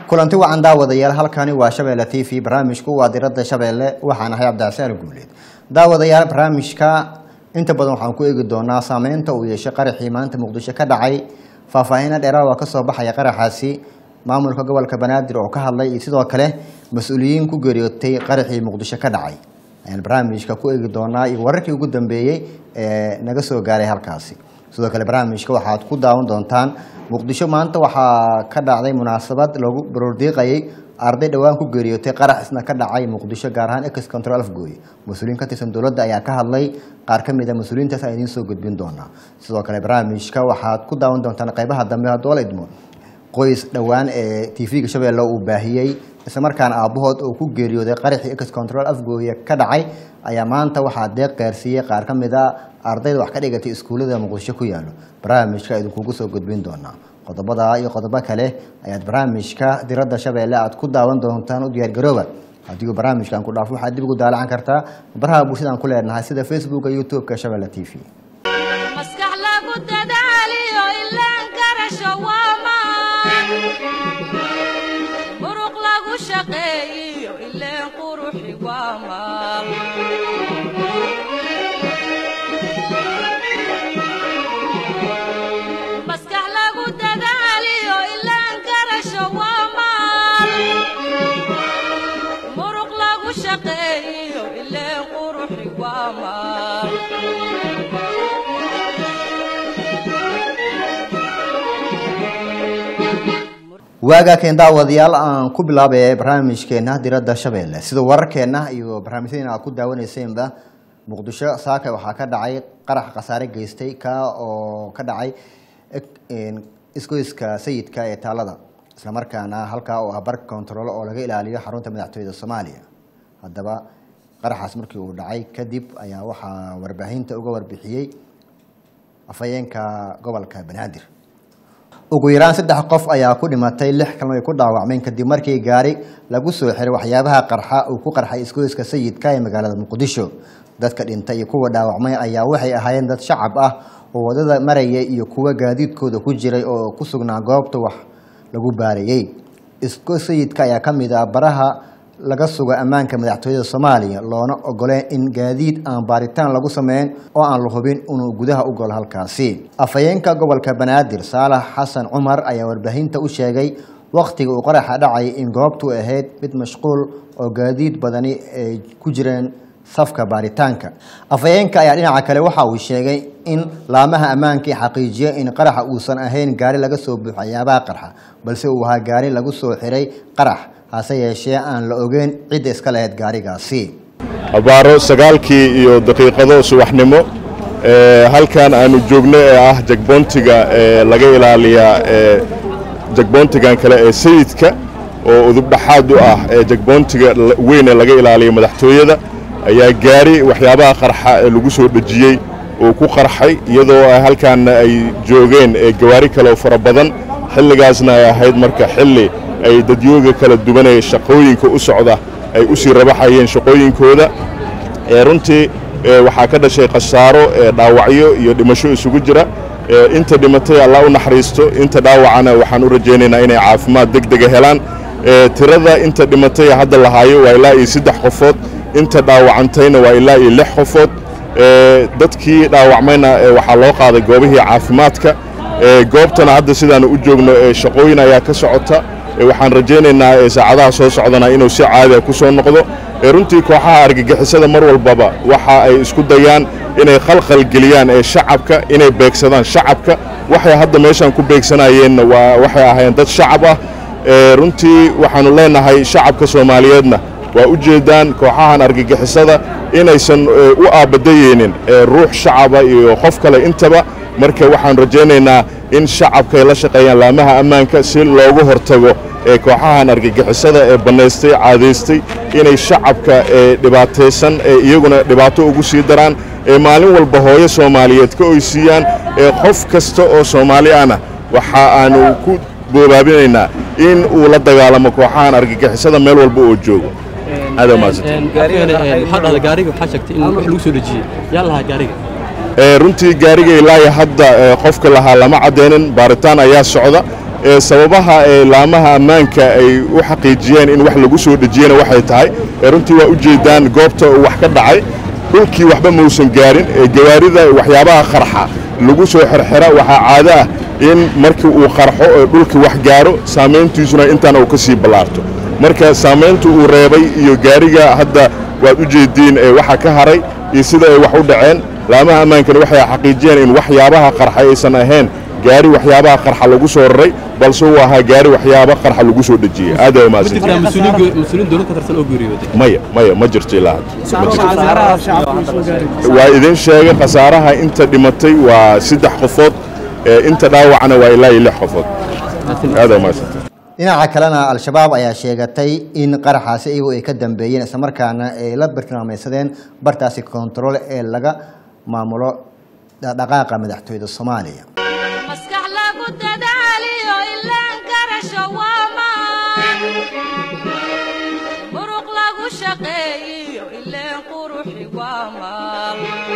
kulanti wacan daawadayaal halkani waa shabeelle t v barnaamijku waa diradda shabeelle waxaan ahay cabdicasaan guuleed daawadayaal barnaamijka inta badan waxaan ku eegi doonaa saameynta uu yeeshay qaraxii maanta muqdisho ka dhacay faahfaahina dheeraad waa kasoo baxaya qaraxaasi maamulka gobolka banaadir oo ka hadlay iyo sidoo kale mas-uuliyiin ku geeriyootay qaraxii muqdisho ka dhacay ayaan barnaamijka ku eegi doonaa iyo wararkii ugu dambeeyey ee naga soo gaaray halkaasi sidoo kale barnaamijka waxaad ku daawan doontaan muqdisho maanta waxaa ka dhacday munaasabad loogu baroordiiqayay arday dhowaan ku geeriyootay qarax isna ka dhacay muqdisho gaar ahaan ex control afgooy mas-uuliyiin ka tirsan dowladda ayaa ka hadlay qaar ka mid a mas-uuliyiintaas aan idiin soo gudbin doonaa sidoo kale barnaamijka waxaad ku daawan doontaan qeybaha dambe haddoo la idmo qoys dhowaan ee tv-ga shabeelle uu baahiyey islamarkaana aabbahood uu ku geeriyooday qaraxii ex control afgooye ka dhacay ayaa maanta waxaa deeq gaarsiiyey qaar ka mid a ardayda wax ka dhigatay iskuullada muqdisho ku yaalo barnaamijka idinkugu soo gudbin doonaa qodobada iyo qodobo kale ayaad barnaamijka diradda shabeelle aad ku daawan doontaan u diyaargarooba haddii uu barnaamijkan ku dhaafo waxaad dib ugu daalacan kartaa baraha bulshadaan ku leenahay sida facebooka youtube-ka shabeelle t v maskax lagu dadaaliyo ilaan karasho waa maan muruq lagu shaqeeyiyo ileen quruxi waa maal maskax lagu dadaaliyo ilaan karasho waa maal muruq lagu shaqeeyiyo ileen quruxi waa maal waagaa keen daawadayaal aan ku bilaabay barnaamijkeena diradda shabeelle sida wararkeena iyo barnaamijyadeena aad ku daawaneyseenba muqdisho saaka waxaa ka dhacay qarax khasaare geystay ka oo ka dhacay isgoyska sayidka ee taalada islamarkaana halkaa oo ah bar kontaroolo oo laga ilaaliyo xarunta madaxtooyada soomaaliya haddaba qaraxaas markii uu dhacay kadib ayaa waxaa warbaahinta uga warbixiyey afhayeenka gobolka banaadir ugu yaraan saddex qof ayaa ku dhimatay lix kalna ay ku dhaawacmeen kadib markii gaari lagu soo xiray waxyaabaha qarxa uu ku qarxay isgoyska sayidka ee magaalada muqdisho dadka dhintay iyo kuwa dhaawacmay ayaa waxay ahaayeen dad shacab ah oo wadada maraya iyo kuwa gaadiidkooda ku jiray oo ku sugnaa goobta wax lagu baarayey isgoys sayidka ayaa ka mid ah baraha laga sugo ammaanka madaxtooyada soomaaliya loona ogoleen in gaadiid aan baaritaan lagu sameyn oo aan la hubin inuu gudaha u golo halkaasi afhayeenka gobolka banaadir saalax xasan cumar ayaa warbaahinta u sheegay wakhtiga uu qaraxa dhacay in goobtu ahayd mid mashquul oo gaadiid badani ay ku jireen safka baaritaanka afhayeenka ayaa dhinaca kale waxa uu sheegay in laamaha ammaankai xaqiijiya in qaraxa uusan ahayn gaari laga soo buuxo waxyaabaha qarxa balse uu ahaa gaari lagu soo xiray qarax hase yeeshee aan la ogeyn cidda iska lahayd gaarigaasi abaaro sagaalkii iyo daqiiqado subaxnimo halkan aanu joogno ee ah jagboontiga ee laga ilaaliyaa jagboontigan kale ee sayidka oo udubdhaxaad u ah ee jagboontiga weyn ee laga ilaaliya madaxtooyada ayaa gaari waxyaabaha qarxa ee lagu soo dhejiyey uu ku qarxay iyadoo halkaanna ay joogeen gawaari kaleoo fara badan xilligaasna ay ahayd marka xilli ay dadyooga kala duwanaya shaqooyinka u socda ay u sii rabaxayeen shaqooyinkooda runtii waxaa ka dhashay khasaaro dhaawacyo iyo dhimasho isugu jira inta dhimatay allah u naxariisto inta dhaawacana waxaan u rajaynaynaa inay caafimaad deg dega helaan tirada inta dhimatay hadda lahaayo waa ilaa iyo saddex qofood inta dhaawacantayna waa ilaa iyo lix qofood dadkii dhaawacmayna waxaa loo qaaday goobihii caafimaadka goobtana hadda sidaanu u joogno shaqooyin ayaa ka socota waxaan rajaynaynaa saacadaha soo socdana inuu si caadiga ku soo noqdo runtii kooxaha argagixisada mar walbaba waxa ay isku dayaan inay khalkhal geliyaan ee shacabka inay beegsadaan shacabka waxay hadda meeshaan ku beegsanayeenna waa waxay ahaayeen dad shacab ah runtii waxaannu leenahay shacabka soomaaliyeedna waa u jeedaan kooxahan argagixisada inaysan u aabadayeynin ruux shacaba iyo qof kale intaba marka waxaan rajaynaynaa in shacabka ay la shaqeeyaan laamaha ammaanka si loogu hortago ee kooxahan argagixisada ee bannaystay caadaystay inay shacabka dhibaataysan ee iyaguna dhibaato ugu sii daraan ee maalin walba hooyo soomaaliyeed ka oysiiyaan ee qof kasta oo soomaali ahna waxa aanu ku boobaabinaynaa in uu la dagaalamo kooxahan argagixisada meel walba oo joogo aad gaariga gaariga waxaa sheegtay in wax lagu soo dejiyey yaa lahaa gaariga runtii gaariga ilaahi hadda qofka lahaa lama caddaynin baaritaan ayaa socda ee sababaha ee laamaha ammaanka ay u xaqiijiyeen in wax lagu soo dhejiyena waxay tahay ee runtii waa u jeedaan goobta uu wax ka dhacay dhulkii waxba mausan gaarin ee gawaarida waxyaabaha qarxa lagu soo xirxira waxaa caado ah in markii uu qarxo ee dhulkii wax gaaro saamayntiisuna intaana uu ka sii ballaarto marka saamaynta uu reebay iyo gaariga hadda waad u jeediin ee waxa ka haray iyo sida ay wax u dhaceen laamaha ammaankana waxay xaqiijiyeen in waxyaabaha qarxa aysan ahayn gaari waxyaabaha qarxa lagu soo raray balse uu ahaa gaari waxyaaba qarxa lagu soo dhejiyey aad ay ma jirtaa umahadsantihiin mas-uuliin mas-uuliin dowlad ka tirsan oo geeriyooday maya maya ma jirto ilaa hadda ma jirto waa idin sheegay khasaaraha inta dhimatay waa saddex qofood ee inta dhaawacna waa ilaa iyo lix qofood aad ay umahadsantihiin dhinaca kalena al-shabaab ayaa sheegatay in qaraxaasi iyagu ay ka dambeeyeen islamarkaana ay la bartilmaamaysadeen bartaasi kontarool ee laga maamulo dhaqdhaqaaqa madaxtooyada soomaaliya maskax lagu dadaaliyo ilaan garasho waa maan muruq lagu shaqeeyiyo ileen quruxi waa maal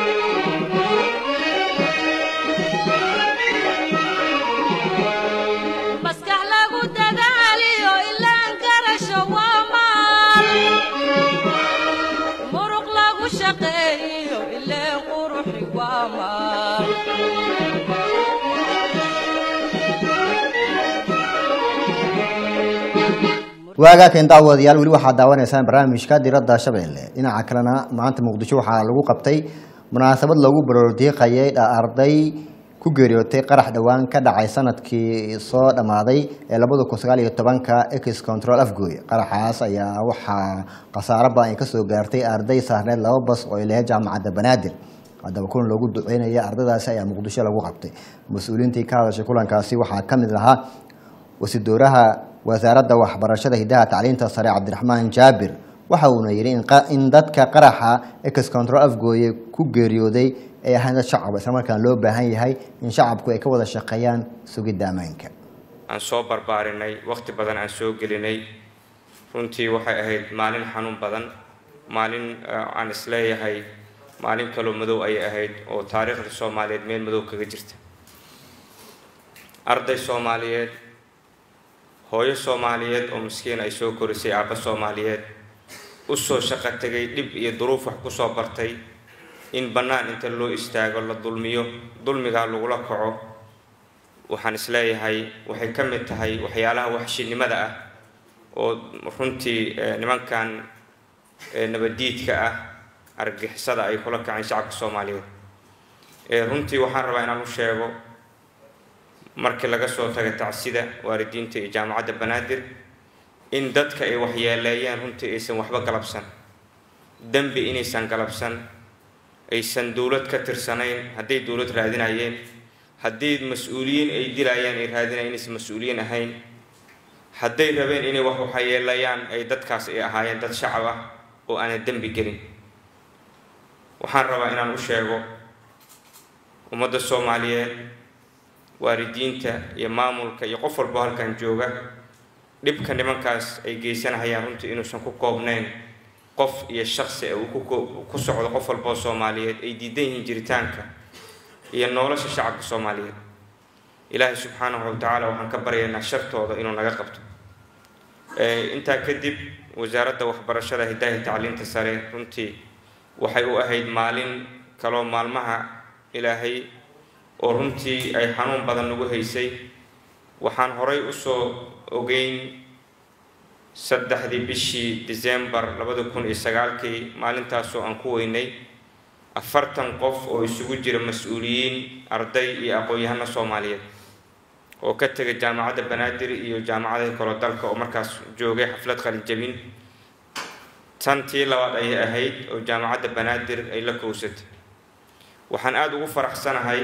maskax lagu dadaaliyo ilaan garasho waa maal muruq lagu shaqeeyiyo ileen quruxi waa maal waagaa keen daawadayaal weli waxaad daawanaysaan barnaamijka diradda shabeelle dhinaca kalena maanta muqdisho waxaa lagu qabtay munaasabad lagu baroordiiqayay arday ku geeriyootay qarax dhowaan ka dhacay sanadkii soo dhammaaday ee labada kun sagaal iyo tobanka ex control afgooy qaraxaas ayaa waxaa khasaaro badan ay kasoo gaartay arday saarneed laba bas oo ay lahayd jaamacadda banaadir haddaba kulan loogu duceynaya ardaydaasi ayaa muqdisho lagu qabtay mas-uuliyiintii ka hadashay kulankaasi waxaa ka mid lahaa wasiidooraha wasaaradda waxbarashada hidaha tacliinta sare cabdiraxmaan jaabir waxa uuna yidhi in qa- in dadka qaraxa ex control afgooye ku geeriyooday ay ahaan dad shacab islamarkaan loo baahan yahay in shacabku ay ka wada shaqeeyaan sugidda ammaanka aan soo barbaarinay wakhti badan aan soo gelinay runtii waxay ahayd maalin xanuun badan maalin eh, aan isleeyahay maalin kaloo madow ayay ahayd oo taariikhda soomaaliyeed meel madow kaga jirta arday soomaaliyeed hooyo soomaaliyeed oo miskiin ay soo korisay aabba soomaaliyeed u soo shaqo tegay dhib iyo duruuf wax ku soo bartay in bannaan inta loo istaago la dulmiyo dulmigaa lagula kaco waxaan isleeyahay waxay ka mid tahay waxyaalaha waxshinimada ah oo runtii eh, nimankan eh, nabadiidka ah argixisada ay kula kaceen shacabka soomaaliyeed Eh, runtii waxaan rabaa inaan u sheego markii laga soo taga tacsida waalidiinta iyo jaamacadda banaadir in dadka ay waxyeeleeyeen runtii aysan waxba galabsan dembi inaysan galabsan aysan dowlad ka tirsanayn hadday dowlad raadinayeen haddii mas-uuliyiin ay dilayaan ay raadinayeen inaysan mas-uuliyiin ahayn hadday rabeen inay wax waxyeeleeyaan ay dadkaas ay ahaayeen dad shacab ah oo aanan dembi gelin waxaan rabaa inaan u sheego ummadda soomaaliyeed waalidiinta iyo maamulka iyo qof walbo halkan jooga dhibka nimankaas ay geysanahayaan runtii inuusan ku koobnayn qof iyo shaksi ee uu ku koo- ku socdo qof walboo soomaaliyeed ay diidan yihiin jiritaanka iyo nolosha shacabka soomaaliyeed ilaahay subxaanahu wa tacaala waxaan ka baryaynaa shartooda inuu naga qabto Eh, intaa kadib wasaaradda waxbarashada hidaha iyo tacliinta sare runtii waxay u ahayd maalin kaloo maalmaha ilaahay oo runtii ay xanuun badan nagu haysay waxaan horay usoo ogeyn saddexdii bishii december labada kun iyo sagaalkii maalintaasoo aan ku weynay afartan qof oo isugu jira mas-uuliyiin arday iyo aqoon-yahano soomaaliyeed oo ka tegay jaamacadda banaadir iyo jaamacadaha kalo dalka oo markaas joogay xaflad qalinjabin tan tii labaad ayay ahayd oo jaamacadda banaadir ay la kowsatay waxaan aada ugu faraxsanahay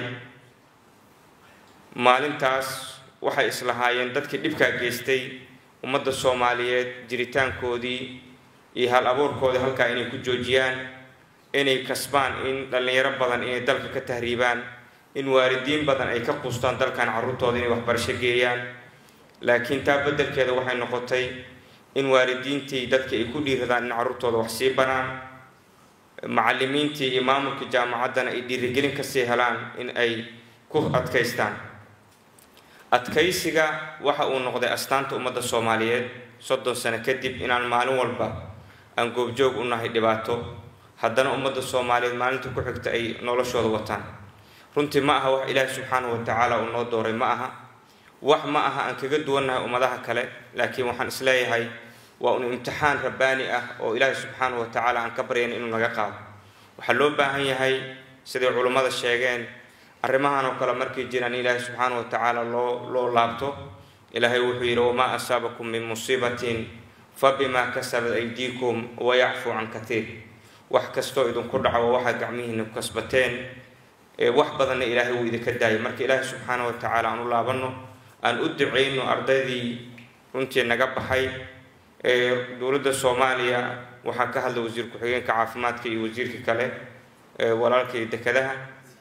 maalintaas waxay islahaayeen dadkii dhibkaa geystay ummadda soomaaliyeed jiritaankoodii iyo hal abuurkoodii halkaa inay ku joojiyaan inay kasbaan in dhallinyaro badan inay dalka ka tahriibaan in waalidiin badan ay ka quustaan dalkan carruurtooda inay waxbarasho geeyaan laakiin taa beddelkeeda waxay noqotay in waalidiintii dadka ay ku dhiiradaan in carruurtooda wax sii baraan macallimiintii iyo maamulka jaamacaddana ay dhiirigelin kasii helaan in ay ku adkaystaan adkaysiga waxa uu noqday astaanta ummadda soomaaliyeed soddon sano kadib inaan maalin walba aan goobjoog u nahay dhibaato haddana ummadda soomaaliyeed maalinta ku xigta ay noloshooda wataan runtii ma aha wax ilaahi subxaanahu wa tacaala uu noo dooray ma aha wax ma aha aan kaga duwannahay ummadaha kale laakiin waxaan isleeyahay waa un imtixaan rabbaani ah oo ilaahi subxaanahu wa tacaala aan ka baryayna inuu naga qaado waxaa loo baahan yahay siday culummada sheegeen arrimahan oo kale markay jiraan in ilaahi subxaanahu wa tacaala loo loo laabto ilaahay wuxuu yidhi wamaa asaabakum min musiibatin fa bimaa kasabat aydiikum wayacfuu can katiir wax kastoo idinku dhaco waxaad gacmihiina ku kasbateen wax badanna ilaahay wuu idinka daayay marka ilaahi subxaanahu wa tacaala aan u laabanno aan u duceyno ardaydii runtii naga baxay dowladda soomaaliya waxaa ka hadla wasiir ku-xigeenka caafimaadka iyo wasiirka kale walaalka iyo dekadaha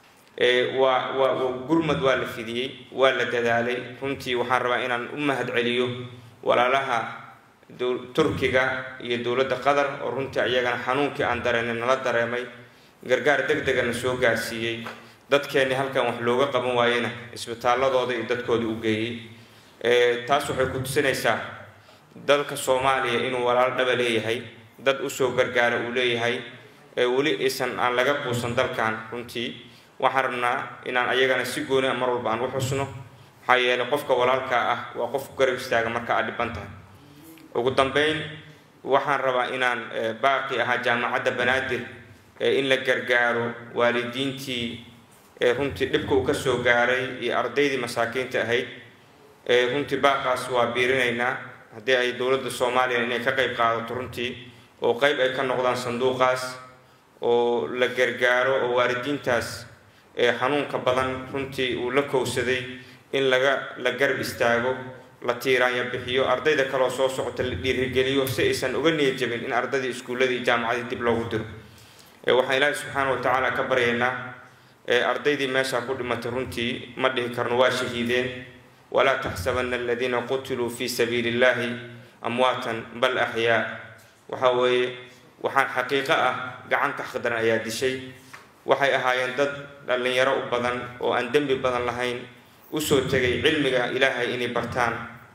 waa waa gurmad waa la fidiyey waa la dadaalay runtii waxaan rabaa inaan u mahad celiyo walaalaha turkiga iyo dowladda qatar oo runtii ayagana xanuunkii aan dareenay nala dareemay gargaar deg degana soo gaarsiiyey dadkeenni halkan wax looga qaban waayena isbitaaladooda iyo dadkooda u geeyey taas waxay ku tusinaysaa dalka soomaaliya inuu walaal dhaba leeyahay dad usoo gargaara uu leeyahay weli aysan aan laga quusan dalkan runtii waxaan rabnaa inaan ayagana si gooni a mar walba aan u xusno maxaa yeelay qofka walaalkaa ah waa qof garab istaaga marka aad dhiban tahay ugu dambeyn waxaan rabaa inaan baaqi ahaa jaamacadda banaadir in la gargaaro waalidiintii runtii dhibka uu kasoo gaaray iyo ardaydii masaakiinta ahayd runtii baaqaas waa biirinaynaa haddii ay dowladda soomaaliya inay ka qayb qaadato runtii oo qayb ay ka noqdaan sanduuqaas oo la gargaaro oo waalidiintaas xanuunka badan runtii uu la kowsaday in laga la garab istaago la tiiraanya bixiyo ardayda kaleoo soo socota la dhiirigeliyo si aysan uga niyad jabin in ardaydii iskuulladii iyo jaamacadii dib loogu diro waxaan ilaahi subxaana wa tacaala ka baryaynaa ardaydii meeshaa ku dhimatay runtii ma dhihi karno waa shahiideen walaa taxsabana aladiina qutiluu fi sabiili illahi amwaatan bal axyaa waxa weeye waxaan xaqiiqo ah gacanta khadran ayaa dishay waxay ahaayeen dad dhallinyaro u badan oo aan dembi badan lahayn usoo tegay cilmiga ilaahay inay bartaan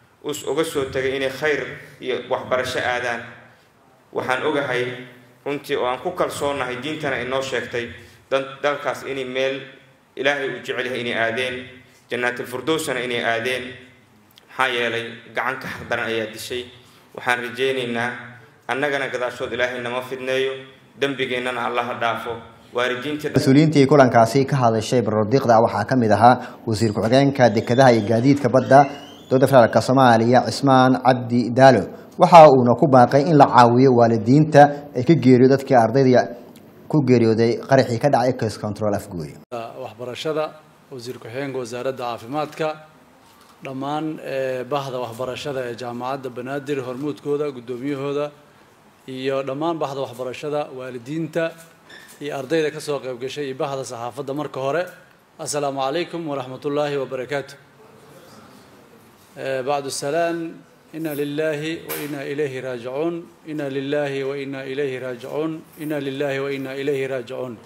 uga soo tegay inay khayr iyo waxbarasho aadaan waxaan ogahay runtii oo aan ku kalsoonahay diintana inoo sheegtay dalkaas inay meel ilaahay uu jecel yahay inay aadeen janaatilfirdowsana inay aadeen maxaa yeelay gacanka xaqdaran ayaa dishay waxaan rajaynaynaa annagana gadaashood ilaahay nama fidneeyo dembigeennana allaha dhaafo waalidiinta mas-uuliyiintii kulankaasi ka hadashay barordiiqda waxaa ka mid ahaa wasiir ku-xigeenka dekedaha iyo gaadiidka badda dowladda federaalk soomaaliya cismaan cabdi daalo waxa uuna ku baaqay in la caawiyo waalidiinta ay ka geeriyo dadkii ardayda ku geeriyooday qaraxii ka dhacay case control afgooy waxbarashada wasiir ku-xigeenka wasaaradda caafimaadka dhammaan bahda waxbarashada ee jaamacadda banaadir hormuudkooda guddoomiyahooda iyo dhammaan bahda waxbarashada waalidiinta iyo ardayda ka soo qayb gashay iyo bahda saxaafadda marka hore assalaamu calaykum waraxmat ullaahi wabarakaatu bacdu salaam ina lilahi wa ina ilayhi raajicuun ina lilahi wa ina ilayhi raajicuun ina lilahi wa ina ilayhi raajicuun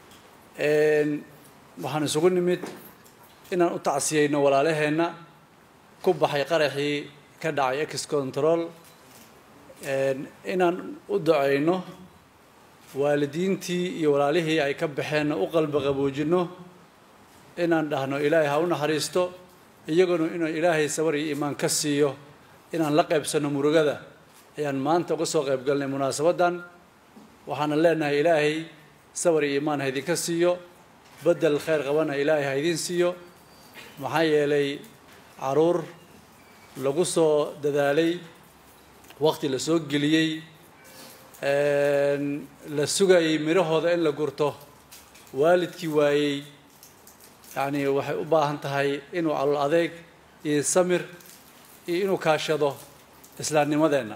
waxaan isugu nimid inaan u tacsiyeyno walaalaheenna ku baxay qaraxii ka dhacay ex control inaan u duceyno waalidiintii iyo walaalihii ay ka baxeenna u qalbi qaboojinno inaan dhahno ilaahay ha u naxariisto iyaguna inuu ilaahay sabar iyo iimaan ka siiyo inaan la qaybsanno murugada ayaan maanta uga soo qayb galnay munaasabaddan waxaana leenahay ilaahay sabar iyo iimaan ha idinka siiyo bedel khayr qabana ilaahay ha idiin siiyo maxaa yeelay caruur lagu soo dadaalay waqti la soo geliyey la sugayay midhahooda in la gurto waalidkii waayey yacni waxay u baahan tahay inuu calol adeeg iyo samir iyo inuu kaashado islaamnimadeenna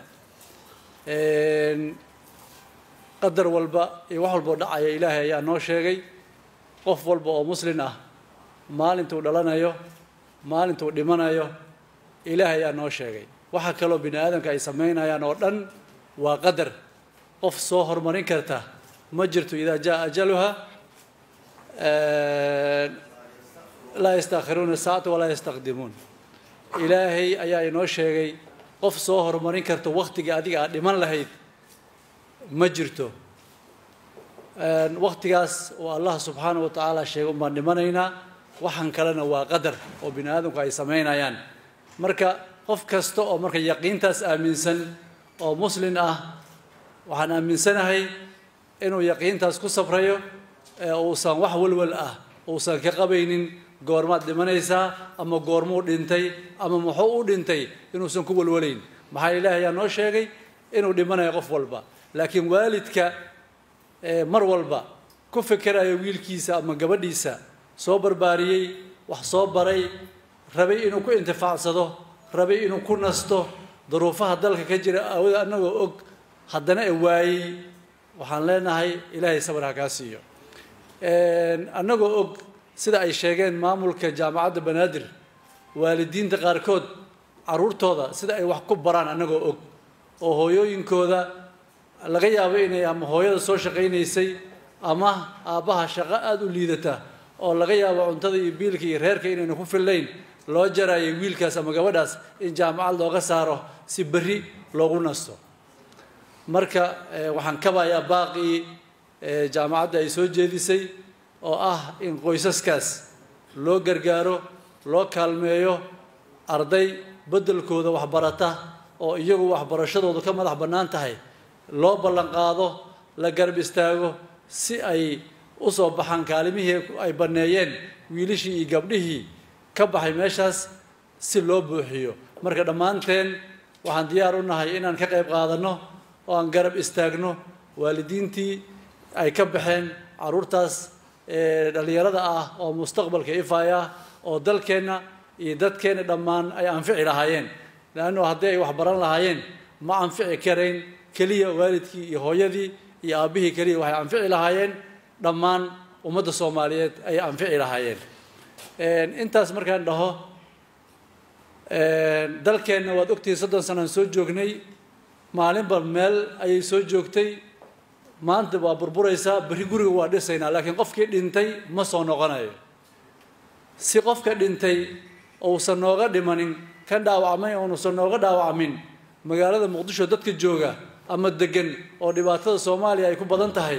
qadar walba iyo wax walboo dhacaya ilaahay ayaa noo sheegay qof walba oo muslin ah maalintuu dhalanayo maalintuu dhimanayo ilaahay ayaa noo sheegay waxa kaloo bini aadamka ay samaynayaan oo dhan waa qadar qof soo horumarin karta ma jirto idaa jaa ajaluha laa yastakhiruuna saacata walaa yastaqdimuun ilaahay ayaa inoo sheegay qof soo horumarin karta wakhtiga adiga aad dhiman lahayd ma jirto wakhtigaas oo allah subxaana wa tacaala sheegay un baan dhimanaynaa waxaan kalena waa qadar oo bini aadamku ay samaynayaan marka qof kasta oo marka yaqiintaas aaminsan oo muslin ah waxaan aaminsanahay inuu yaqiintaas ku sabrayo ee uusan wax walwal ah uusan ka qabaynin goormaad dhimanaysaa ama goormuu dhintay ama muxuu u dhintay inuusan ku walwalayn maxaa ilaahay ayaa noo sheegay inuu dhimanayo qof walba laakiin waalidka mar walba ku fikerayo wiilkiisa ama gabadhiisa soo barbaariyey wax soo baray rabay inuu ku intifaacsado rabay inuu ku nasto duruufaha dalka ka jira aawada annagoo og haddana e waayey waxaan leenahay ilaahay sabar ha kaa siiyo annagoo og sida ay sheegeen maamulka jaamacadda banaadir waalidiinta qaarkood carruurtooda sida ay wax ku baraan annagoo og oo hooyooyinkooda laga yaabo inay ama hooyada soo shaqaynaysay ama aabbaha shaqo aada u liidata oo laga yaabo cuntada iyo biilka iyo reerka inayna ku fillayn loo jaraayo wiilkaas ama gabadhaas in jaamacad looga saaro si berri loogu nasto marka waxaan kabayaa baaqii jaamacadda ay soo jeedisay oo ah in qoysaskaas loo gargaaro loo kaalmeeyo arday beddelkooda waxbarata oo iyagu waxbarashadoodu ka madax bannaan tahay loo ballan qaado la garab istaago si ay u soo baxaan kaalimihii ay banneeyeen wiilishii iyo gabdhihii ka baxay meeshaas si loo buuxiyo marka dhammaanteen waxaan diyaar u nahay inaan ka qayb qaadanno oo aan garab istaagno waalidiintii ay ka baxeen carruurtaas dhalinyarada ah oo mustaqbalka ifaya ah oo dalkeenna iyo dadkeenna dhammaan ay anfici lahaayeen leanno haddii ay waxbaran lahaayeen ma anfici karayn keliya waalidkii iyo hooyadii iyo aabbihii keliya waxay anfici lahaayeen dhammaan ummadda soomaaliyeed ayay anfici lahaayeen intaas markaan dhaho dalkeenna waad ogtihiin soddon sanaan soo joognay maalinba meel ayay soo joogtay maanta waa burburaysaa berri guriga waa dhisaynaa laakiin qofkii dhintay ma soo noqonayo si qofka dhintay uusan nooga dhimanin kan dhaawacmay uunusan nooga dhaawacmin magaalada muqdisho dadka jooga ama degan oo dhibaatada soomaaliya ay ku badan tahay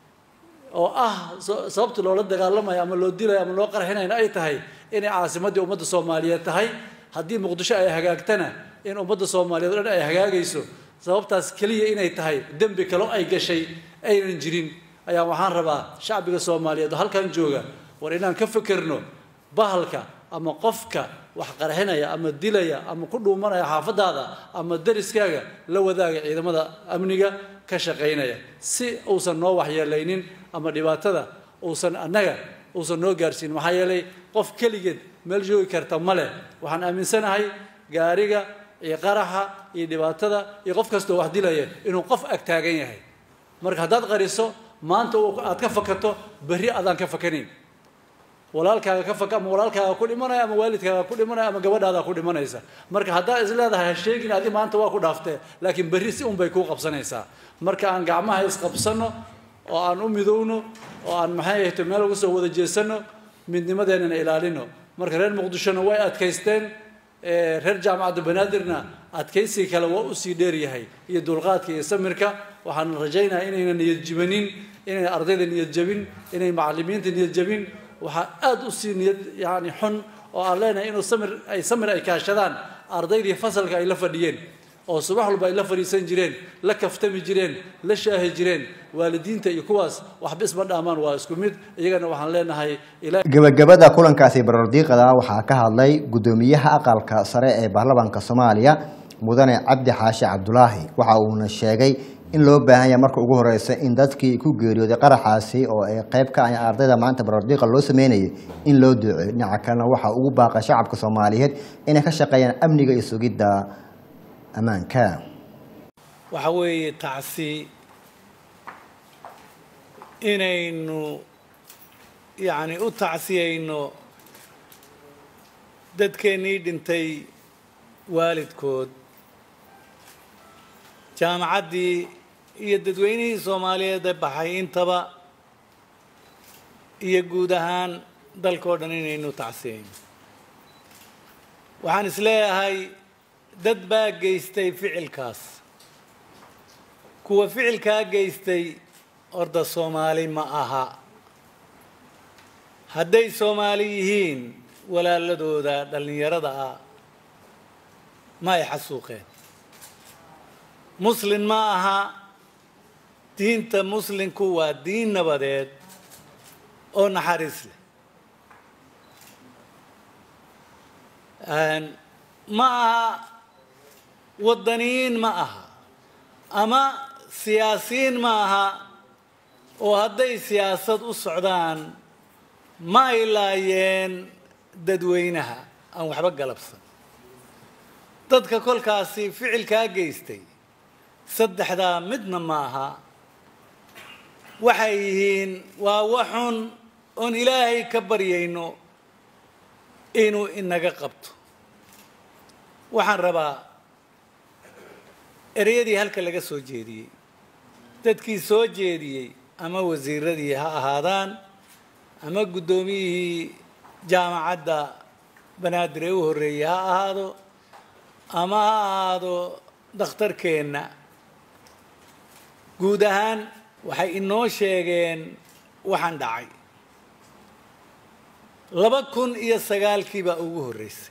oo ah sababta loola dagaalamayo ama loo dilayo ama loo qarxinayna ay tahay inay caasimaddii ummadda soomaaliyeed tahay haddii muqdisho ay hagaagtana in ummadda soomaaliyeed o dhan ay hagaagayso sababtaas keliya inay tahay dembi kaloo ay gashay aynan jirin ayaa waxaan rabaa shacbiga soomaaliyeed oo halkan jooga war inaan ka fekerno bahalka ama qofka wax qarxinaya ama dilaya ama ku dhuumanaya xaafadaada ama dariskaaga la wadaaga ciidamada amniga ka shaqaynaya si uusan noo waxyeelaynin ama dhibaatada uusan annaga uusan noo gaarsiinin maxaa yeelay qof keligeed meel joogi karta ma leh waxaan aaminsanahay gaariga iyo qaraxa iyo dhibaatada iyo qof kastoo wax dilaya inuu qof ag taagan yahay marka haddaad qariso maanta aad ka fakato berri adaan ka fakanayn walaalkaaga ka faka ama walaalkaaga ku dhimanaya ama waalidkaaga ku dhimanaya ama gabadhaada ku dhimanaysa marka haddaad is leedahay ha sheegin adi maanta waa ku dhaaftee laakiin berri si un bay kuu qabsanaysaa marka aan gacmaha isqabsanno oo aan u midowno oo aan maxay ahayto meel uga soo wada jeesanno midnimadeennana ilaalino marka reer muqdishona way adkaysteen reer jaamacadda banaadirna adkaysiga kale waa usii dheeryahay iyo dulqaadka iyo samirka waxaan rajaynayaa inayna niyad jibanin inayna ardayda niyad jabin inay macalimiinta niyad jabin waxaa aada usii niyad yani xun oo aan leenahay inuu samir ay samir ay kaashadaan ardaydii fasalka ay la fadhiyeen oo subax walba ay la fadhiisan jireen la kaftami jireen la shaahi jireen waalidiinta iyo kuwaas waxba isma dhaamaan waa isku mid iyagana waxaan leenahay ilaa gebagabada kulankaasi barordiiqada waxaa ka hadlay guddoomiyaha aqalka sare ee baarlamaanka soomaaliya mudane cabdi xaashi cabdulaahi waxa uuna sheegay in loo baahan yahay marka ugu horeysa in dadkii ku geeriyooday qaraxaasi oo ay qayb ka ah ardayda maanta barordiiqa loo sameynayay in loo duceeyo dhinaca kalena waxaa ugu baaqay shacabka soomaaliyeed inay ka shaqeeyaan amniga iyo sugidda ammaanka waxa weeye tacsi inaynu yacni u tacsiyayno dadkeennii dhintay waalidkood jaamacaddii iyo dadweynihii soomaaliyeed ee baxay intaba iyo guud ahaan dalkao dhan inaynu tacsiyayno waxaan isleeyahay dad baa geystay ficilkaas kuwa ficilkaa geystay orda soomaali ma aha hadday soomaali yihiin walaaladooda dhallinyarada ah ma ay xasuuqeen muslin ma aha diinta muslinku waa diin nabadeed oo naxariis leh ma aha waddaniyiin ma aha ama siyaasiyiin ma aha oo hadday siyaasad u socdaan ma ay laayeen dadweynaha aan waxba galabsan dadka kolkaasi ficilkaa geystay saddexdaa midna ma aha waxay yihiin waa waxun oon ilaahay ka baryayno inuu inaga qabto waxaan rabaa ereyadii halka laga soo jeediyey dadkii soo jeediyey ama wasiiradii ha ahaadaan ama guddoomiyihii jaamacadda banaadir ee u horreeyey ha ahaado ama ha ahaado dakhtarkeenna guud ahaan waxay inoo sheegeen waxaan dhacay laba kun iyo sagaalkii baa ugu horreysay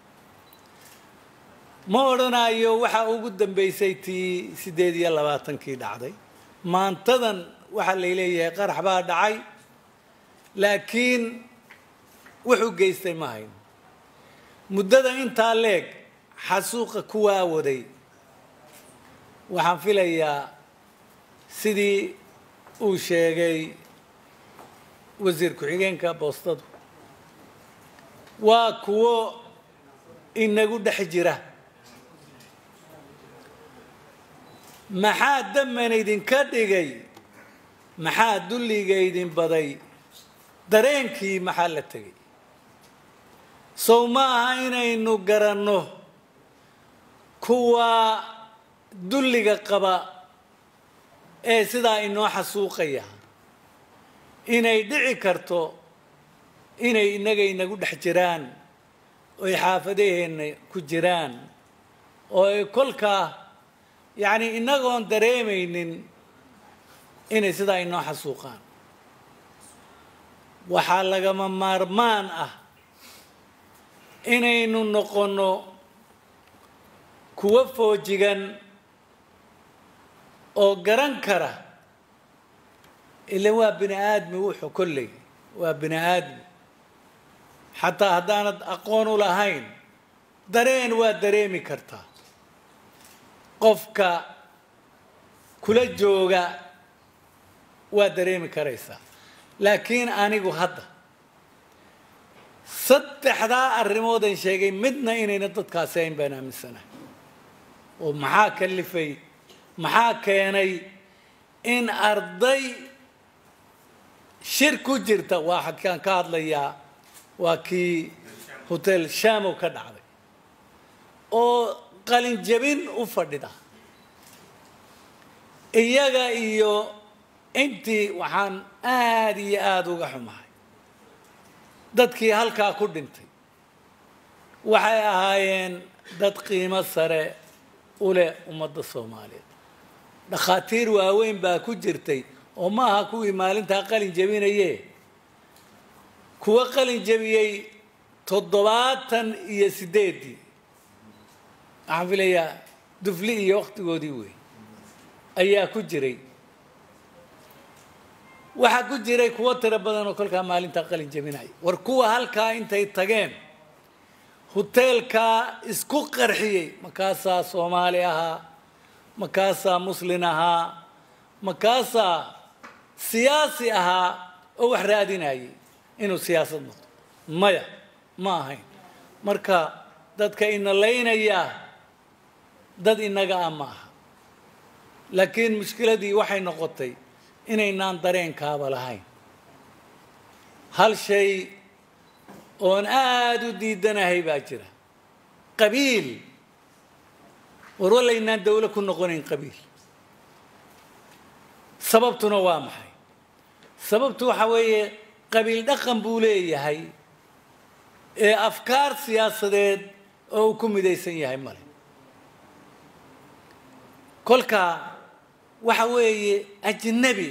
ma odhanayo waxaa ugu dambeysay tii siddeed iyo labaatankii dhacday maantadan waxaa lay leeyahay qarax baa dhacay laakiin wuxuu geystay ma hayn muddada intaa leeg xasuuqa kuwaa waday waxaan filayaa sidii uu sheegay wasiir ku-xigeenka boostadu waa kuwo inagu dhex jira maxaa daman idinka dhigay maxaa dulliga idin baday dareenkii maxaa la tegay sow ma aha inaynu garanno kuwa dulliga qaba ee sidaa inoo xasuuqaya inay dhici karto inay innaga inagu dhex jiraan oy xaafadaheenna ku jiraan oo ay kolkaa yacni innagoon dareemaynin inay sidaa inoo xasuuqaan waxaa lagama maarmaan ah inaynu noqonno kuwo foojigan oo garan kara ilan waa bini aadmi wuxuu kolley waa bini aadmi xataa haddaanad aqoon u lahayn dareen waa dareemi kartaa qofka kula jooga waa dareemi karaysaa laakiin anigu hadda saddexdaa arrimoodan sheegay midna inayna dadkaasi ayn baan aaminsanahay oo maxaa kalifay maxaa keenay in arday shir ku jirta waa xakaan ka hadlayaa waa kii hotel shamow ka dhacday oo qalinjabin u fadhida iyaga iyo intii waxaan aada iyo aada uga xumahay dadkii halkaa ku dhintay waxay ahaayeen dad qiimo sare u leh ummadda soomaaliyeed dhakhaatiir waaweyn baa ku jirtay oo ma aha kuwii maalintaa qalin jabinaye kuwa qalin jabiyey toddobaatan iyo siddeeddii waxaan filayaa dufli iyo wakhtigoodii wey ayaa ku jiray waxaa ku jiray kuwo tiro badan oo kolkaa maalintaa qalin jabinaya war kuwa halkaa intay tageen huteelkaa isku qarxiyey makaasaa soomaali ahaa makaasaa muslin ahaa makaasaa siyaasi ahaa oo wax raadinayay inuu siyaasad noqdo maya ma ahayn marka dadka ina laynayaa dad inaga ah ma aha laakiin mushkiladii waxay noqotay inaynaan dareenkaaba lahayn hal shay oon aada u diidanahay baa jira qabiil war walaynaan dawlo ku noqonayn qabiil sababtuna waa maxay sababtu waxa weeye qabiil dhaqan buu leeyahay ee afkaar siyaasadeed oo uu ku midaysan yahay male kolka waxa weeye ajnabi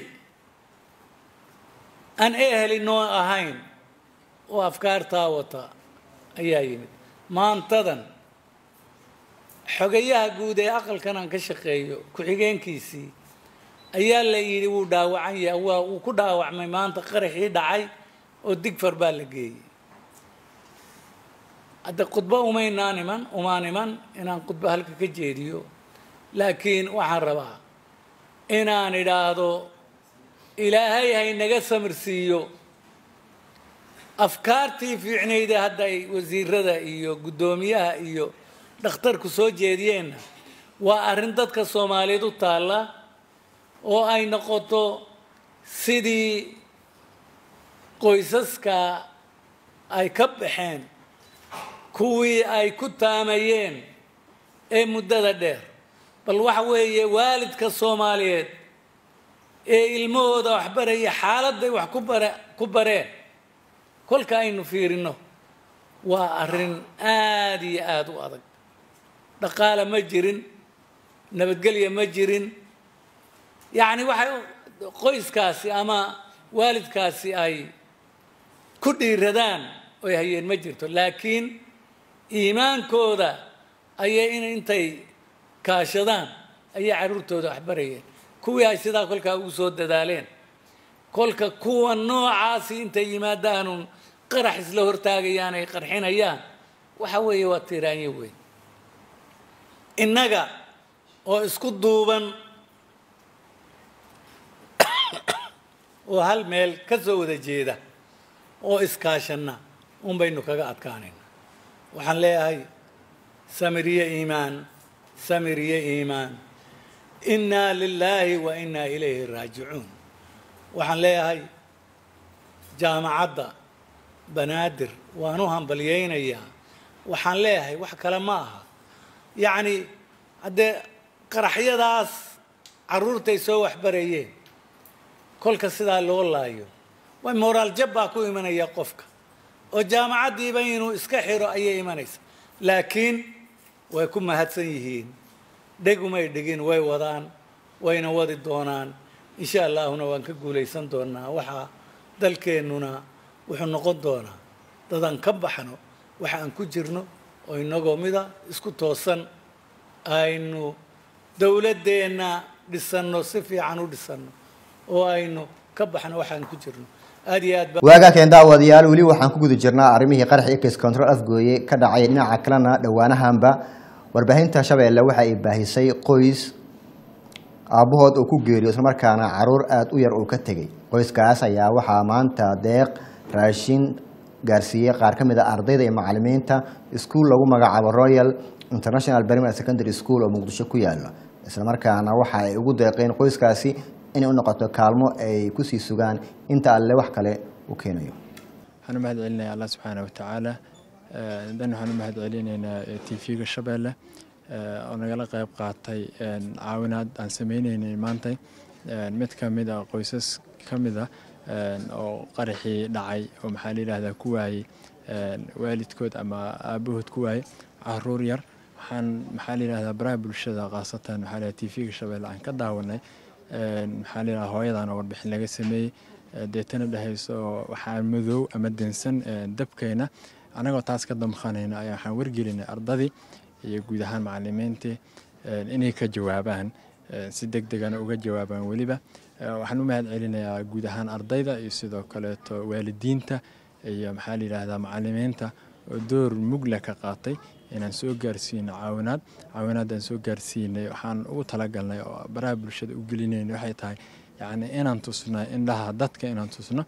aan eheli noo ahayn oo afkaartaa wata ayaa yimid maantadan xogayaha guud ee aqalkan aan ka shaqeeyo ku-xigeenkiisii ayaa la yidhi wuu dhaawacan yahay waa uu ku dhaawacmay maanta qaraxii dhacay oo digfar baa la geeyey hadda khudbo umaynaan iman umaan iman inaan khudbo halka ka jeediyo laakiin waxaan rabaa inaan idhaahdo ilaahay haynaga samirsiiyo afkaartii fiicnayda hadda ay wasiirada iyo guddoomiyaha iyo dhakhtarku soo jeediyeenna waa arrin dadka soomaaliyeed u taalla oo ay noqoto sidii qoysaska ay ka baxeen kuwii ay ku taamayeen ee muddada dheer bal waxa weeye waalidka soomaaliyeed ee ilmahooda waxbaraya xaaladday wax ku bare ku bareen kolka aynu fiirino waa arrin aada iyo aada u adag dhaqaale ma jirin nabadgelya ma jirin yacni waxay qoyskaasi ama waalidkaasi ay ku dhiiradaan oy hayeen ma jirto laakiin iimaankooda ayay in intay kaashadaan ayay carruurtooda waxbarayeen kuwii ay sidaa kolkaa ugu soo dadaaleen kolka kuwa noocaasi intay yimaadaanun qarax isla hortaagayaan ay qarxinayaan waxa weeye waa tiiraanyo weyn innaga oo isku duuban oo hal meel ka soo wada jeeda oo iskaashanna un baynu kaga adkaanayna waxaan leeyahay samiriye iimaan samiriye iimaan innaa lilaahi wa innaa ilayhi raajicuun waxaan leeyahay jaamacadda banaadir waan u hambalyaynayaa waxaan leeyahay wax kale ma aha yacni haddee qaraxyadaas carruurtay soo waxbarayeen kolka sidaa loo laayo way moraal jab baa ku imanaya qofka oo jaamacaddiiba inuu iska xiro ayay imanaysa laakiin way ku mahadsan yihiin dhegumay dhegin way wadaan wayna wadi doonaan insha allaahuna waan ka guulaysan doonaa waxaa dalkeennuna wuxuu noqon doonaa dadaan ka baxno waxa aan ku jirno oo inagoo mida isku toosan aynu dowladdeenna dhisanno si fiican u dhisanno oo aynu ka baxno waxaan ku jirno aada iyo aad ba waagaa keen daawadayaal weli waxaan ku guda jirnaa arrimihii qaraxii case control afgooye ka dhacay dhinaca kalena dhowaanahanba warbaahinta shabeelle waxa ay baahisay qoys aabbahood uu ku geeriyo islamarkaana caruur aada u yar uu ka tegey qoyskaas ayaa waxaa maanta deeq raashin gaarsiiyey qaar ka mid a ardayda iyo macalimiinta iskuul lagu magacaabo royal international primary secondary school oo muqdisho ku yaala islamarkaana waxa ay ugu deeqeen qoyskaasi inay u noqoto kaalmo ay kusii sugaan inta alle wax kale u keenayo waxaan u mahad celinayaa allah subxaana watacaala dan waxaan u mahad celinaynaa t v-ga shabeelle oo nagala qayb qaatay caawinaad aan sameyneynay maantay mid ka mid a qoysas ka mid a oo qaraxii dhacay oo maxaa la yidhahdaa ku waayey waalidkood ama aabahood ku waayey caruur yar waxaan maxaa la yidhahdaa baraha bulshada khaasatan maxaa la yidhahdaa t v-ga shabeelle aan ka daawanay maxaa la yidhahdaa hooyadan oo warbixin laga sameeyey deetana dhehayso waxaa madow ama densan dabkayna annagoo taas ka damqanayna ayaa waxaan wargelinay ardadii iyo guud ahaan macalimiintii inay ka jawaabaan si deg degana uga jawaabaan weliba waxaan u mahad celinayaa guud ahaan ardayda iyo sidoo kaleeto waalidiinta iyo maxaa la yidhaahdaa macalimiinta oo door mugla ka qaatay inaan soo gaarsiino caawinaad caawinaadaan soo gaarsiinay waxaan ugu talagalnay oo baraha bulshada u gelinayna waxay tahay yacni inaan tusno indhaha dadka inaan tusno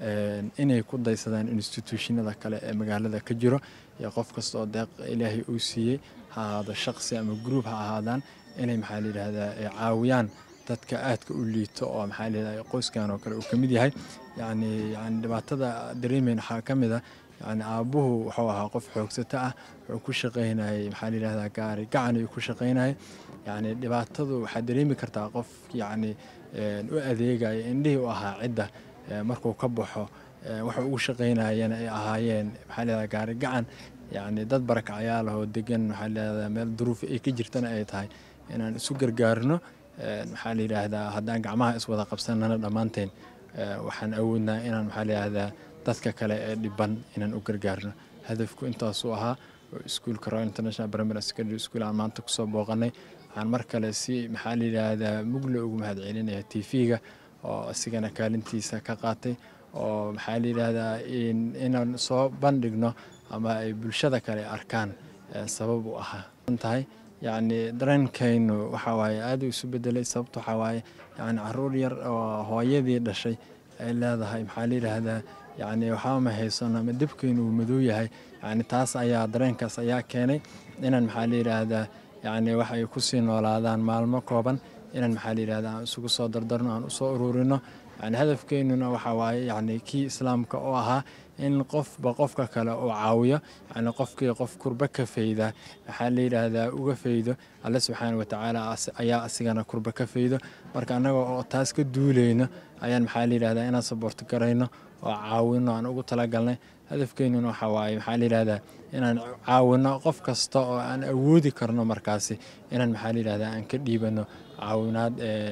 inay ku daysadaan instituushinada kale ee magaalada ka jiro iyo qof kasta oo deeq ilaahay uu siiyey ha ahaado shaqsi ama gruub ha ahaadaan inay maxaa la yidhaahdaa caawiyaan dadka aadka u liito oo maxaa la yidhahdaa qoyskan oo kale uu ka mid yahay yacni yacni dhibaatada dareemeyn waxaa ka mid ah yani aabbuhu wuxuu ahaa qof xoogsato ah wuxuu ku shaqaynayay maxaa la yidhahdaa gaari gacan ayuu ku shaqaynayay yacni dhibaatadu waxaa dareemi kartaa qof yacni u adeegaya indhihii u ahaa cidda markuu ka baxo waxa ugu shaqaynayana ay ahaayeen maxaa la yidhahdaa gaari gacan yacni dad barakacyaal oo degan waxaa layidhahdaa meel duruuf ay ka jirtana ay tahay inaan isu gargaarno maxaa la yidhaahdaa haddaan gacmaha iswada qabsanana dhammaanteen waxaan awoodnaa inaan maxaa la yidhaahdaa dadka kale ee dhiban inaan u gargaarno hadafku intaasuu ahaa oo iskuulka royal international primary secondary school aan maanta kusoo booqanay waxaan mar kale si maxaa la yidhaahdaa mugle ugu mahad celinaya t v-ga oo isigana kaalintiisa ka qaatay oo maxaa la yidhaahdaa inaan soo bandhigno ama ay bulshada kale arkaan sabab u ahaa tahay yacni dareenkaynu waxa waaye aad u isu bedelay sababta waxaa waaye yacni caruur yar oo hooyadii dhashay ay leedahay maxaa la yidhaahdaa yacni waxba ma haysano ama debkaynu uu madow yahay yacni taas ayaa dareenkaas ayaa keenay inaan maxaa la yidhaahdaa yacni wax ay kusii noolaadaan maalmo kooban inaan maxaa la yidhahdaa aan isugu soo dardarno aan usoo ururino yani hadafkeynuna waxa waaye yacni kii islaamka oo ahaa in qofba qofka kale uu caawiyo yani qofkii qof kurba ka fayda waxaa la yidhaahdaa uga faydo alle subxaana watacaala ayaa asigana kurba ka faydo marka annaga oo taas ka duuleyno ayaan maxaa la yidhahdaa inaan saboorto garayno oo caawino aan ugu talagalnay hadafkeynuna waxa waaye maxaa la yidhahdaa inaan caawino qof kasta oo aan awoodi karno markaasi inaan maxaa la yidhahdaa aan ka dhiibano caawinaad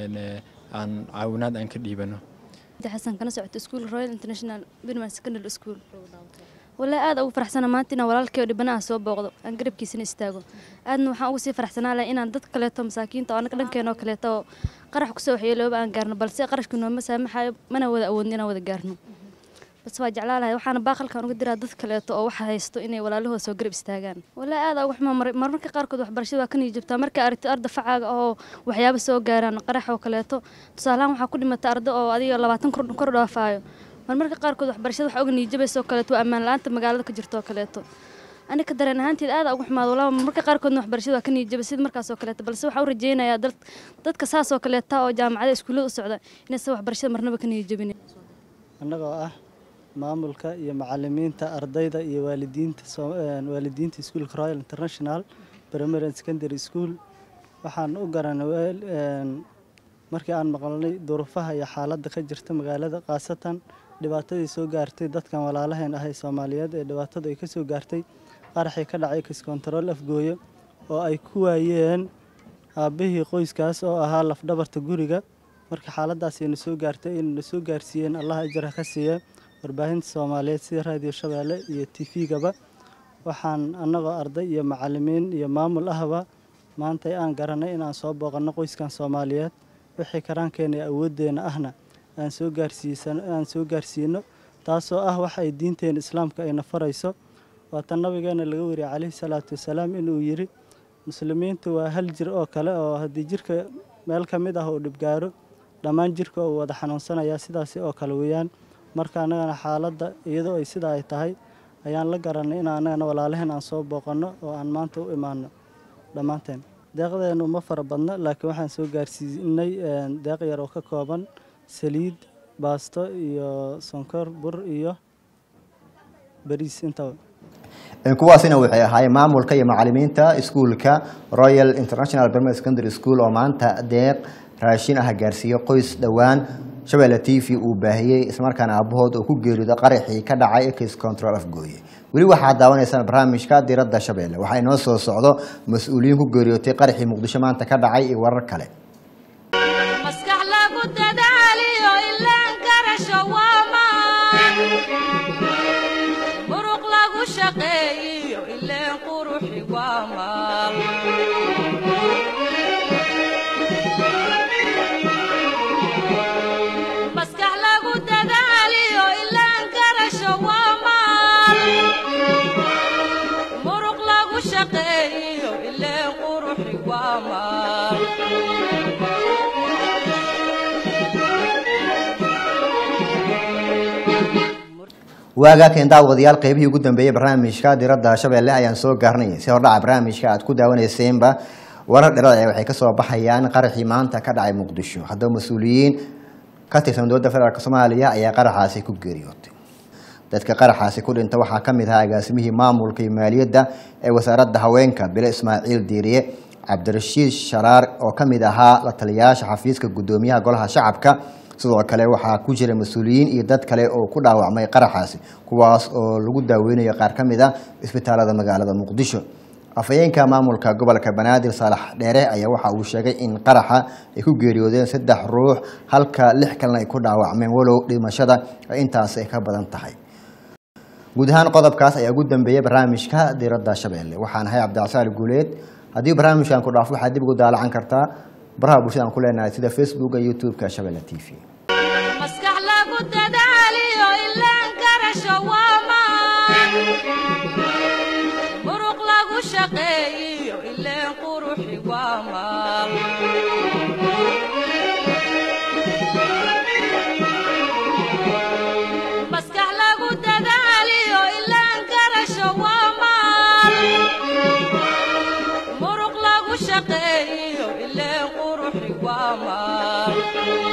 aan caawinaad aan ka dhiibano xasan kana socoto iskuul royal international birman secondary school walaa aad ugu faraxsana maanta inaan walaalkay oo dhibanaha soo booqdo aan garabkiisana istaago aadna waxaan ugu sii faraxsanaa lahay inaan dad kaleeto masaakiinta oo anaga dhankeenoo kaleeto oo qarax kusoo waxyeelooba aan gaarno balse qarashkii nooma saamaxayo mana wada awoodno inaan wada gaarno bas waa jeclaa lahay waxaana baaqalkan uga diraa dad kaleeto oo waxa haysto inay walaalahooda soo garab istaagaan walaa aad uga xumaa marmarka qaarkood waxbarashada waa ka nii jabtaa marka aragtid arda facaaga oo waxyaaba soo gaaraan qarax oo kaleeto tusaalahaan waxaa ku dhimata arda oo adiga labaatan kor dhaafaayo marmarka qaarkood waxbarashada waxa uga niijabaysa oo kaleeto waa ammaan la-aanta magaalada ka jirta oo kaleeto aniga dareen ahaanteed aad uga xumaado walaa marmarka qaarkoodna waxbarashada waa ka niijaba sida markaas oo kaleeto balse waxaa u rajeynayaa dadka saas oo kaleeta oo jaamacada iskuullada u socda inaysan waxbarashada marnaba ka niijabin annagoo ah maamulka iyo macalimiinta ardayda iyo waalidiinta waalidiinta iskuulka royal international primary and secondary school waxaan u garanay markii aan maqalnay duruufaha iyo xaaladda ka jirta magaalada khaasatan dhibaatadii soo gaartay dadkan walaalaheen ah ee soomaaliyeed ee dhibaatadu ay ka soo gaartay qaraxii ka dhacay kiskontarool afgooyo oo ay ku waayeen aabbihii qoyskaas oo ahaa lafdhabarta guriga marka xaaladaas ayna soo gaartay ayna soo gaarsiiyeen allah ajara ka siiya warbaahinta soomaaliyeed sida raadiyo shabeelle iyo t v-gaba waxaan annagoo arday iyo macalimiin iyo maamul ahba maanta aan garanay inaan soo booqanno qoyskan soomaaliyeed wixii karaankeena iyo awooddeena ahna aan soo gaarsiisan aan soo gaarsiino taasoo ah wax ay diinteena islaamka ayna farayso waatan nabigeena laga wariyay calayhi salaatu wasalaam inuu yidhi muslimiintu waa hal jir oo kale oo haddii jirka meel ka mid ah uu dhibgaaro dhammaan jirka uu wada xanuunsanayaa sidaasi oo kale weeyaan marka annagana xaaladda iyadoo ay sidaa ay tahay ayaan la garanay in annagana walaalaheen aan soo booqanno oo aan maanta u imaano dhammaanteen deeqdeenu ma fara badno laakiin waxaan soo gaarsiinay deeq yar oo ka kooban saliid baasto iyo sonkor bur iyo bariis intaba kuwaasina waxay ahaayeen maamulka iyo macalimiinta iskuulka royal international primary secondary school oo maanta deeq raashin ah gaarsiiyo qoys dhowaan shabeelle t v uu baahiyey islamarkaana aabahood oo ku geeriyooda qaraxii ka dhacay ekis control afgooye weli waxaad daawanaysaan barnaamijka diradda shabeelle waxaa inoo soo socdo mas-uuliyiin ku geeriyootay qaraxii muqdisho maanta ka dhacay iyo warar kale maskax lagu dadaaliyo ilaan garasho waamaan muruq lagu shaqeeyiyo ileen quruxi waamaan maskax lagu dadaaliyo ilaan garasho waamaan muruq lagu shaqeeyiyo ileen quruxi waamaan waagaa keen daawadayaal qeybihii ugu dambeeyey barnaamijka diradda shabeelle ayaan soo gaarnay si hordhaca barnaamijka aad ku daawaneyseenba warar dherada waxay kasoo baxayaan qaraxii maanta ka dhacay muqdisho haddaba mas-uuliyiin ka tirsan dowladda federaalk soomaaliya ayaa qaraxaasi ku geeriyootay dadka qaraxaasi ku dhinta waxaa ka mid ahaa agaasimihii maamulka iyo maaliyadda ee wasaaradda haweenka bile ismaaciil diiriye cabdirashiid sharaar oo ka mid ahaa la taliyayaasha xafiiska guddoomiyaha golaha shacabka sidoo kale waxaa ku jira mas-uuliyiin iyo dad kale oo ku dhaawacmay qaraxaasi kuwaas oo lagu daaweynayo qaar ka mid a isbitaalada magaalada muqdisho afhayeenka maamulka gobolka banaadir saalax dheere ayaa waxa uu sheegay in qaraxa ay ku geeriyoodeen saddex ruux halka lix kalena ay ku dhaawacmeen walow dhimashada ay intaasi ay ka badan tahay guud ahaan qodobkaas ayaa ugu dambeeyay barnaamijka diradda shabeelle waxaan ahay cabdicasaal guuleed haddii barnaamijkan ku dhaafo waxaad dib ugu daalacan kartaa baraha bulshada aan ku leenahay sida facebooka youtube-ka shabeelle t v maskax lagu dadaaliyo ilaan garasho waa maan muruq lagu shaqeeyiyo ileen quruxi waa maal maskax lagu dadaaliyo ilaan garasho waa maal muruq lagu shaqeeyiyo ileen quruxi waa maal